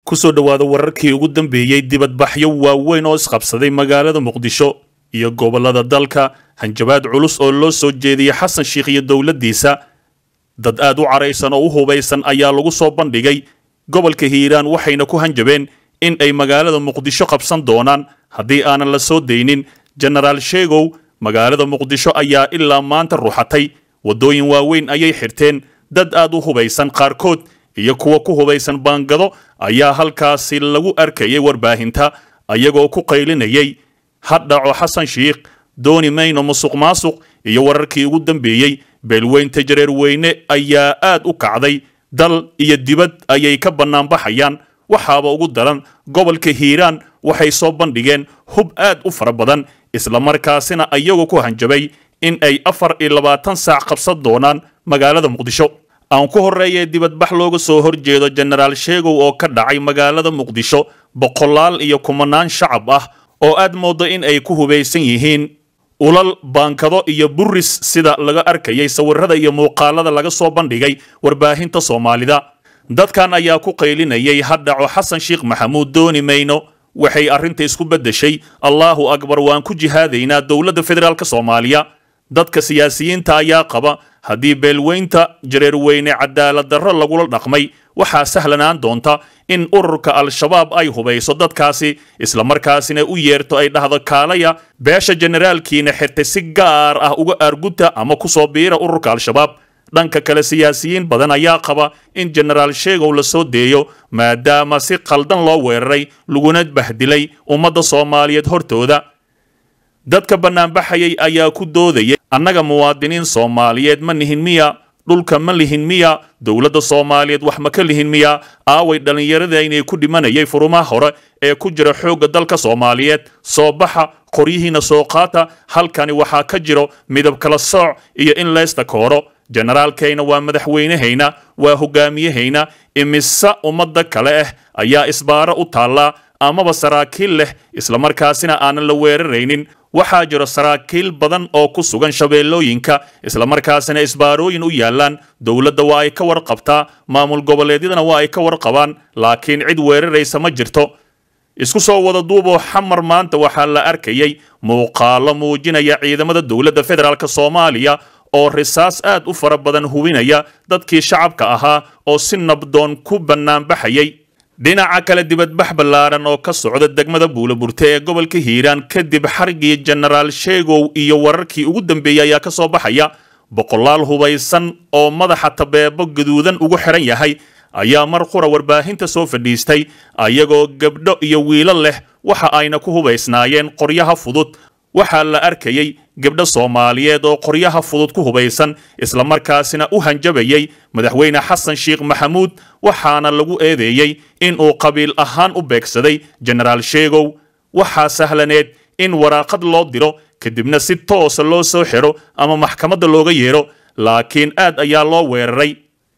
kusoo dhowaada wararkii ugu dambeeyey dibadbaxyo waaweyn oo isqabsaday magaalada muqdisho iyo gobollada dalka hanjabaad culus oo loo soo jeediyey xasan sheikh iyo dowladdiisa dad aad u caraysan oo u hubaysan ayaa lagu soo bandhigay gobolka hiiraan waxayna ku hanjabeen in ay magaalada muqdisho qabsan doonaan haddii aanan la soo daynin jenaraal sheegow magaalada muqdisho ayaa ilaa maanta ruxatay waddooyin waaweyn ayay xirteen dad aad u hubaysan qaarkood iyo kuwa ku hubaysan baangado ayaa halkaasi lagu arkayay warbaahinta ayagoo ku qaylinayay hadhaco xasan shiikh dooni mayno musuq maasuq iyo wararkii ugu dambeeyey beelweynta jareer weyne ayaa aad u kacday dal iyo dibad ayay ka bannaanbaxayaan waxaaba ugu daran gobolka hiiraan waxay soo bandhigeen hub aad u fara badan islamarkaasina ayagoo ku hanjabay in ay afar iyo labaatan saac qabsan doonaan magaalada muqdisho aan ku horreeyee dibadbax looga soo horjeedo jenaraal sheegow oo ka dhacay magaalada muqdisho boqolaal iyo kumanaan shacab ah oo aad mooddo in ay ku hubaysan yihiin ulal baankado iyo buris sida laga arkayay sawirada iyo muuqaalada laga soo bandhigay warbaahinta soomaalida dadkan ayaa ku qaylinayay hadhaco xasan sheikh maxamuud dooni mayno waxay arrinta isku beddeshay allaahu akbar waan ku jihaadaynaa dowladda federaalk soomaaliya dadka siyaasiyiinta ayaa qaba haddii beelweynta jareerweyne cadaalad darro lagula dhaqmay waxaa sahlanaan doonta in ururka al-shabaab ay hubayso dadkaasi islamarkaasina u yeerto ay dhahdo kaalaya beesha generaalkiina xirtay si gaar ah uga aarguta ama ku soo biira ururka al-shabaab dhanka kale siyaasiyiin badan ayaa qaba in jenaraal sheegow la soo deeyo maadaama si qaldan loo weeraray laguna bahdilay ummadda soomaaliyeed hortooda dadka bannaanbaxayay ayaa ku doodayay annaga muwaadiniin soomaaliyeed ma nihin miya dhulka ma lihin miya dowladda soomaaliyeed wax ma ka lihin miya aaway dhallinyaradaynay ku dhimanayay furumaha hore ee ku jira xoogga dalka soomaaliyeed soo baxa qoryihiina soo qaata halkani waxaa ka jiro midab kala sooc iyo in laysta kooro jenaraalkayna waa madaxweynehayna waa hogaamiyahayna imise ummadda kale ah ayaa isbaaro u taallaa amaba saraakiil leh islamarkaasina aanan la weeraraynin waxaa jiro saraakiil badan oo ku sugan shabeellooyinka islamarkaasina isbaarooyin u yaallaan dowladda waa ay ka warqabtaa maamul goboleedyadana waa ay ka warqabaan laakiin cid weeraraysa ma jirto isku soo wada duuboo xamar maanta waxaa la arkayay muuqaalo muujinaya ciidamada dowladda federaalk soomaaliya oo risaas aad u fara badan hubinaya dadkii shacabka ahaa oo si nabdoon ku bannaanbaxayay dhinaca kale dibadbax ballaaran oo ka socda degmada buulaburte ee gobolka hiiraan kadib xarigii jenaraal sheegow iyo wararkii ugu dambeeyey ayaa ka soo baxaya boqolaal hubaysan oo madaxa tabeebo gaduudan ugu xiran yahay ayaa mar qura warbaahinta soo fadhiistay ayagoo gabdho iyo wiilo leh waxa ayna ku hubaysnaayeen qoryaha fudud waxaa la arkayay gabdho soomaaliyeed oo qoryaha fudud ku hubaysan islamarkaasina u hanjabayay madaxweyne xasan sheikh maxamuud waxaana lagu eedeeyey inuu qabiil ahaan u beegsaday jenaraal sheegow waxaa sahlaneed in waraaqad loo diro kadibna si toosa loo soo xiro ama maxkamadda looga yeero laakiin aad ayaa loo weeraray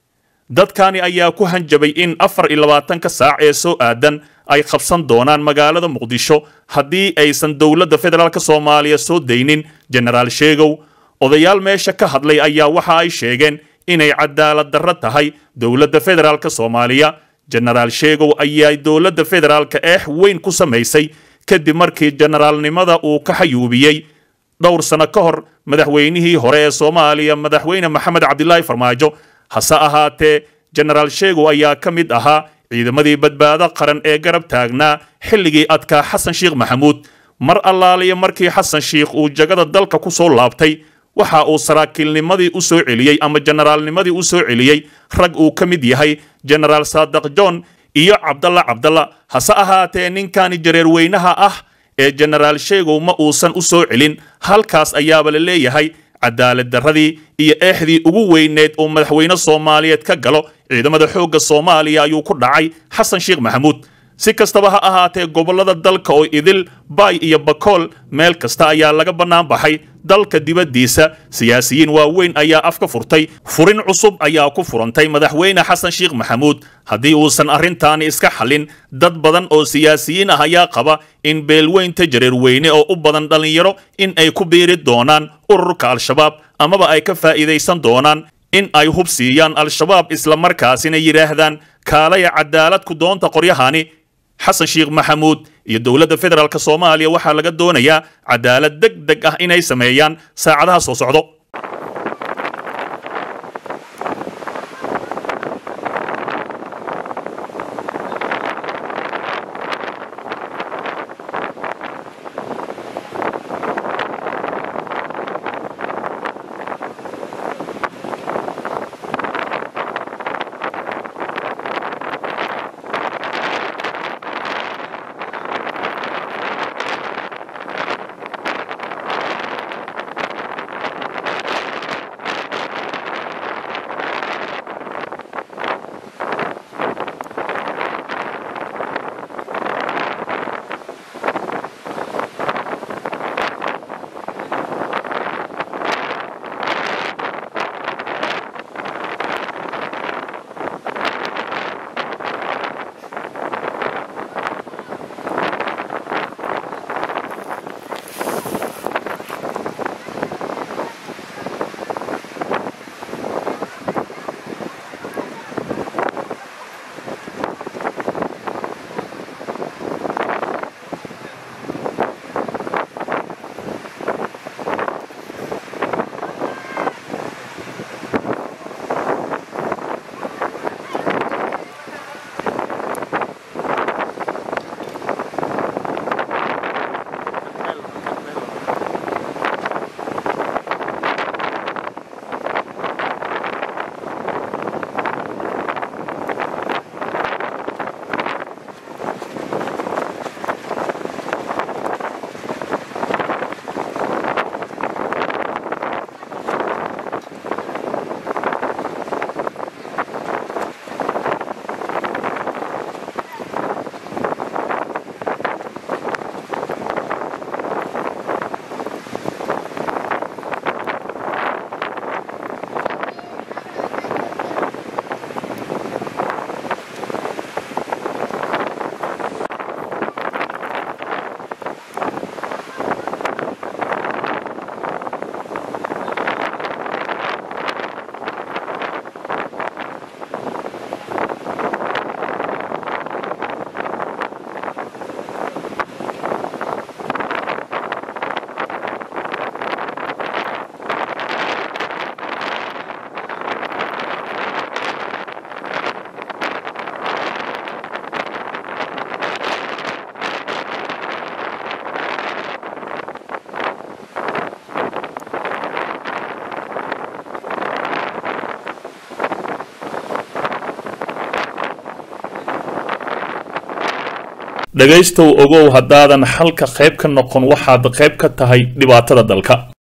dadkani ayaa ku hanjabay in afar iyo labaatanka saac ee soo aadan ay qabsan doonaan magaalada muqdisho haddii aysan dowladda federaalk soomaaliya soo daynin jenaraal sheegow odayaal meesha ka hadlay ayaa waxa ay sheegeen inay cadaalad darro tahay dowladda federaalk soomaaliya jenaraal sheegow ayaa dowladda federaalka eex weyn ku samaysay kadib markii jenaraalnimada uu ka xayuubiyey dhowr sano ka hor madaxweynihii hore ee soomaaliya madaxweyne maxamed cabdilaahi farmaajo hase ahaatee jenaraal sheegow ayaa ka mid ahaa ciidamadii badbaado qaran ee garab taagnaa xilligii adkaa xasan sheikh maxamuud mar allaaliya markii xasan sheikh uu jagada dalka ku soo laabtay waxa uu saraakiilnimadii u soo celiyey ama jenaraalnimadii u soo celiyey rag uu ka mid yahay jenaraal saadiq john iyo cabdalla cabdalla hase ahaatee ninkani jareerweynaha ah ee jenaraal sheegow ma uusan u soo celin halkaas ayaaba la leeyahay cadaalad darradii iyo eexdii ugu weyneed oo madaxweyne soomaaliyeed ka galo ciidamada xoogga soomaaliya ayuu ku dhacay xasan sheikh maxamuud si kastaba ha ahaatee gobollada dalka oo idil baay iyo bakool meel kasta ayaa laga bannaan baxay dalka dibaddiisa siyaasiyiin waaweyn ayaa afka furtay furin cusub ayaa ku furantay madaxweyne xasan sheikh maxamuud haddii uusan arrintaani iska xallin dad badan oo siyaasiyiin ah ayaa qaba in beelweynta jareerweyne oo u badan dhallinyaro in ay ku biiri doonaan ururka al-shabaab amaba ay ka faa'iidaysan doonaan in ay hub siiyaan al-shabaab islamarkaasina yidhaahdaan kaalaya cadaalad ku doonta qoryahani xasan sheekh maxamuud iyo dowladda federaalk soomaaliya waxaa laga doonayaa cadaalad deg deg ah inay sameeyaan saacadaha soo socdo dhegaystow ogow haddaadan xalka qayb ka noqon waxaad qayb ka tahay dhibaatada dalka